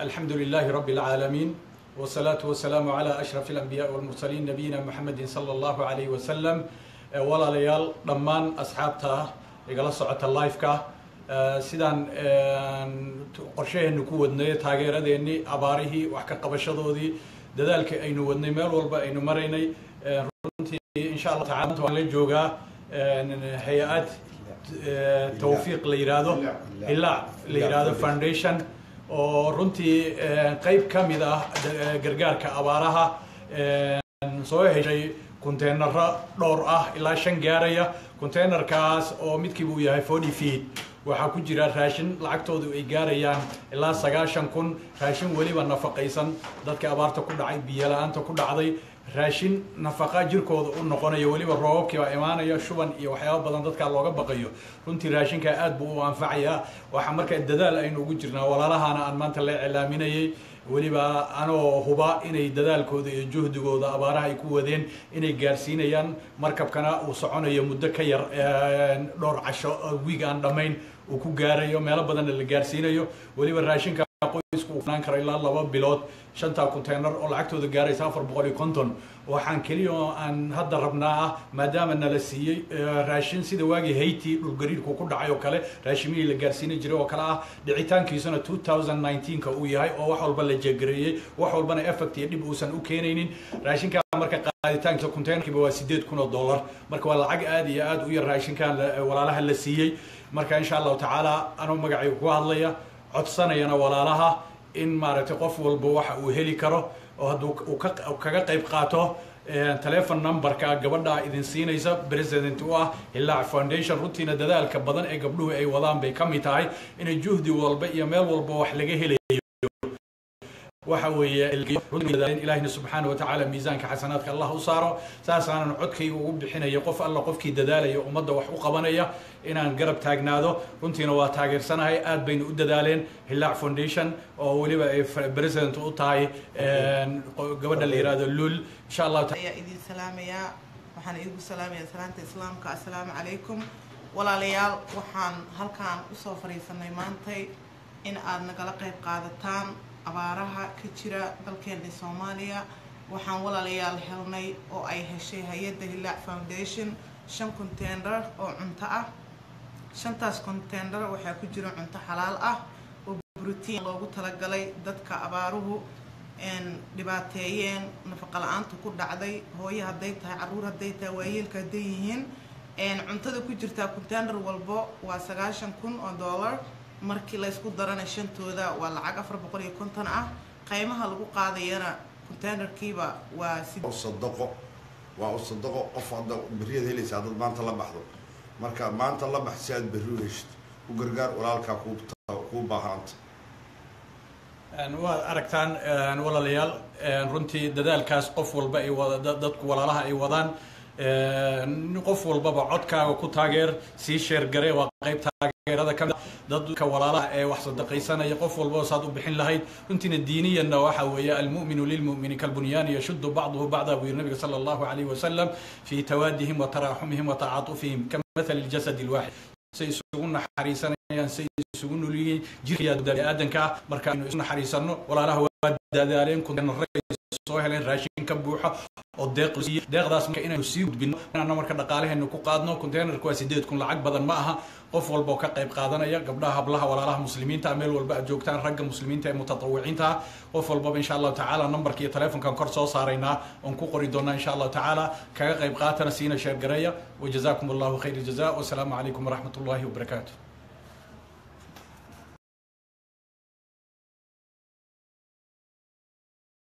الحمد لله رب العالمين والصلاة والسلام على أشرف الأنبياء والمرسلين نبينا محمد صلى الله عليه وسلم ولا ليال ضمان أصحابته igala socota liveka sidaan qorshaheenu ku wadnay taageeradeennii abaarihii wax ka qabashadoodii dadaalkii aynu wadnay meel walba aynu maraynay runtii insha allah taala waan la joogaa hay-ad tawfiiq la yidhaahdo hilaac la yidhaahdo foundation oo runtii qeyb ka mid ah gargaarka abaaraha soo heshay konteenaro dhowr ah ilaa shan gaaraya konteenarkaas oo midkiiba uu yahay forty feet waxaa ku jira raashin lacagtoodu ay gaarayaan ilaa sagaashan kun raashin weliba nafaqaysan dadka abaarta ku dhacay biyo la-aanta ku dhacday raashin nafaqa jirkooda u noqonayo weliba roobabkii baa imaanaya shuban iyo waxyaaba badan dadkaa looga baqayo runtii raashinkaa aad buu u anfacayaa waxaa markaa dadaal aynu ugu jirnaa walaalahana aan maanta la iclaaminayay weliba anoo huba inay dadaalkooda iyo juhdigooda abaaraha ay ku wadeen inay gaarsiinayaan markabkana uu soconayo muddo ka yar dhowr casho wiig aan dhammayn uu ku gaarayo meelo badanna la gaarsiinayo weliba raashinka qoysku uu fanaan karo ilaa laba bilood shantaa containar oo lacagtooda gaaraysa afar boqol iyo konton waxaan keliya oo aan hadda rabnaa ah maadaama nala siiyey raashin sida waagii hayti dhulgariirku ku dhacay oo kale raashimihii la gaarsiini jiray oo kale ah dhicitaankiisuna two thousand nineteenka uu yahay oo wax walba la jegareeyey wax walbana effect iyo dhib uusan u keenaynin raashinka marka qaaditaankiisa containerkiiba waa sideed kun oo dollar marka waa lacag aad iyo aad u yar raashinkan walaalaha la siiyey marka insha allahu tacaala anuu magacayga ku hadlaya codsanayana walaalaha in maaragtay qof walba waxa uu heli karo oo hadduu uu kaga qayb qaato telefon numberka gabadha idin siinaysa president u ah hilaac foundation runtiina dadaalka badan ee gabdhuhu ay wadaan bay ka mid tahay inay juhdi walba iyo meel walba wax laga helayo waxa weeye ilaahina subxaana wa tacaala miisaanka xasanaadka allah u saaro saasaanan codkayga ugu bixinaya qof alla qofkii dadaalaya ummadda wax u qabanaya inaan garab taagnaado runtiina waa taageersanahay aad bayna u dadaaleen hilaac foundation oo weliba ay president u tahay gabadha la yihahdo lul insha allah ayaa idin salaamayaa waxaan idigu salaamayaa salaanta islaamka assalaamu calaykum walaalayaal waxaan halkaan usoo fadhiisanay maantay in aad nagala qayb qaadataan abaaraha ka jira dalkeena soomaaliya waxaan walaalayaal helnay oo ay heshay hay-adda hilaac foundation shan contender oo cunto ah shantaas contender waxaa ku jira cunto xalaal ah oo brotiin loogu talagalay dadka abaaruhu dhibaateeyeen nafaqa la-aanta ku dhacday hooyo hadday tahay caruur hadday tahay waayeelka hadday yihiin cuntada ku jirtaa contender walbo waa sagaashan kun oo dollar markii laysku darana shantooda waa lacag afar boqol iyo konton ah qaymaha lagu qaadayana containerkiiba waa sadaqo waa u sadaqo qof hadda berriyaad helaysa haddaad maanta la baxdo marka maanta la bax si aad berri u heshid u gargaar walaalkaa kuu baahanta waad aragtaan walaalayaal runtii dadaalkaas qof walba ay wada dadku walaalaha ay wadaan qof walbaba codkaaga ku taageer sii sheergare waa qayb taageerada kamid dadka walaalaha ee wax sadaqaysanaya qof walbaba saad u bixin lahayd runtiina diiniyanna waxa weeye almu'minu lilmu'mini kalbunyaani yashuddu bacduhu bacda buu yiri nabiga sala allahu calayhi wasalam fii tawaadihim wa taraaxumihim wa tacaatufihim kamathali ljasadi alwaaxid say isugu naxariisanayaan say isugu nolyihiin jirka baniaadanka marka aynu isu naxariisano walaalaha waa dadaaleen kuntenare soo heleen raashin ka buuxa oo deeq deeqdaas marka inaynu sii gudbino inaan marka dhaqaalaheenu ku qaadno containerka waa sideed kun lacag badan ma aha qof walba oo ka qayb qaadanaya gabdhaha hablaha walaalaha muslimiinta meel walba aad joogtaan ragga muslimiinta ee mutatawiciinta qof walbaba insha allahu tacaala numberka iyo telefonkan kor soo saaraynaa oon ku qori doonaa insha allahu tacaala kaga qayb qaatana siina sheergareeya wajazakum allahu khayr aljaza wasalaamu calaykum waraxmat ullahi wabarakaatu